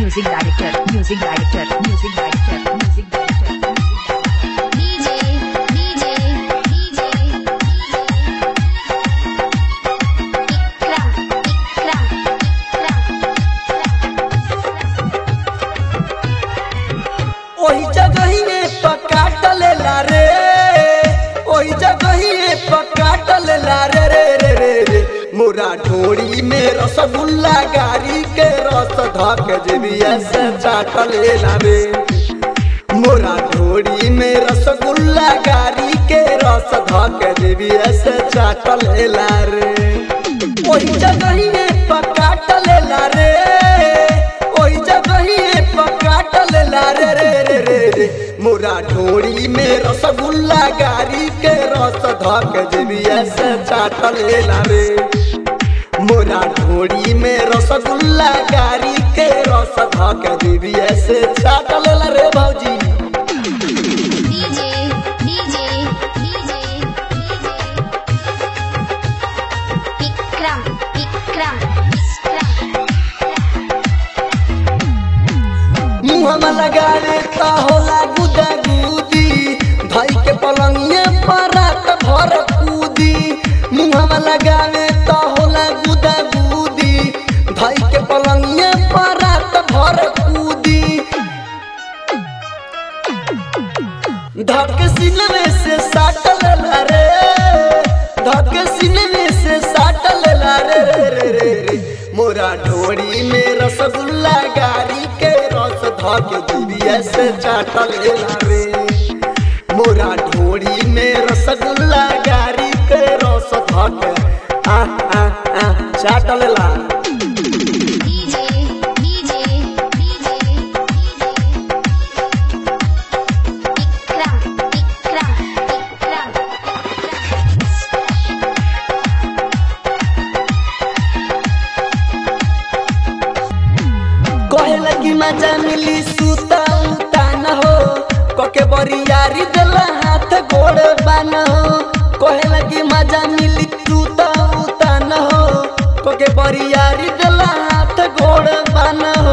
music director, music director, music director, music director. DJ, DJ, DJ, Ikram, Ikram, ओही जगहिए पकाट लेला रे ओही जगहिए पकाट लेला रे रे रे रे रे मोरा ढोड़ी में रसगुल्ला गारी के रस धक जेबिया से चाट लेला रे मोरा ढोड़ी में रसगुल्ला गारी के रस धक जेबिया से चाट लेला रे ओही जगहिए पकाट लेला रे ओही जगहिए पकाट लेला रे रे रे रे रे मोरा ढोड़ी में रसगुल्ला गारी के रस धक जेबिया से चाट लेला रे मोरा ढोड़ी में रसगुल्ला गारी के रस धक जेबिया से चाट लेला रे भौजी DJ, DJ, DJ, Ikram, Ikram, Ikram. मुहमा लगावे त होला गुदा गुदी भाई के पलंगिए पर रात भर कूदी मुहमा लगावे त होला गुदा गुदी भाई के पलंगिए पर रात भर कूदी धक सिलवे से साटल ला रे धक सिलवे से साटल ला रे रे रे रे रे मोरा ढोड़ी में रसगुल्ला गारी के रस धक दिबिया से चाटल ला रे मोरा ढोड़ी में रसगुल्ला गारी के रस धक आ आ आ चाटल ला DJ, DJ, DJ, Ikram, Ikram, Ikram, कहे लगी मजा मिली सूता उता न हो कके बरियारी दिला हाथ गोड़ बन हो कहे लगी मजा मिली सूता उता न हो कके बरियारी दिला हाथ गोड़ बन हो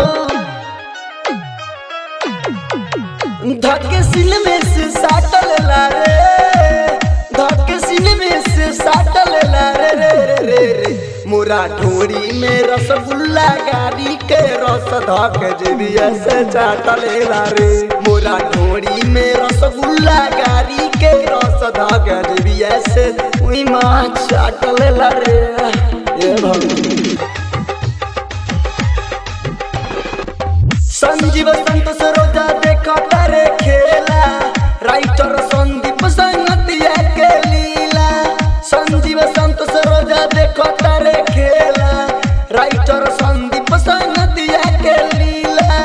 धके सिल में से साटल ला रे धके सिल में से साटल ला रे रे रे रे रे मोरा ढोड़ी में रसगुल्ला गारी के रस धक जेबिया से चाटल ला रे मोरा ढोड़ी में रसगुल्ला गारी के रस धक जेबिया से उई मां चाटल ला रे ये भगवान संजीव संतोष रोजा देखो तारे खेला राइटर संदीप संगतिया के लीला संजीव संतोष रोजा देखो तारे खेला राइटर संदीप संगतिया के लीला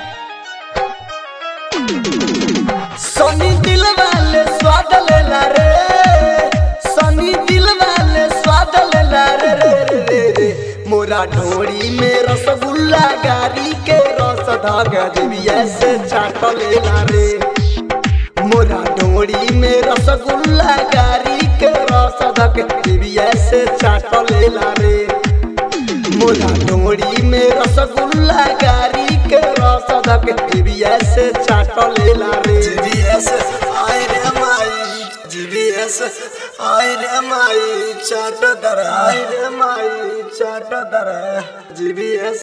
सनी दिल वाले स्वाद लेला रे सनी दिल वाले स्वाद लेला रे रे रे रे रे मोरा ढोड़ी में रसगुल्ला गारी के रस धाग देविया से चाट लेला रे मोरा ढोड़ी में रसगुल्ला गारी के रस धाग देविया से चाट लेला रे मोरा डोरी में रसगुल्ला गारी के रस धक जीबीएस चाट लेला रे जीबीएस आय रे माई जीबीएस आय रे माई चाट दर आय रे माई चाट दर जीबीएस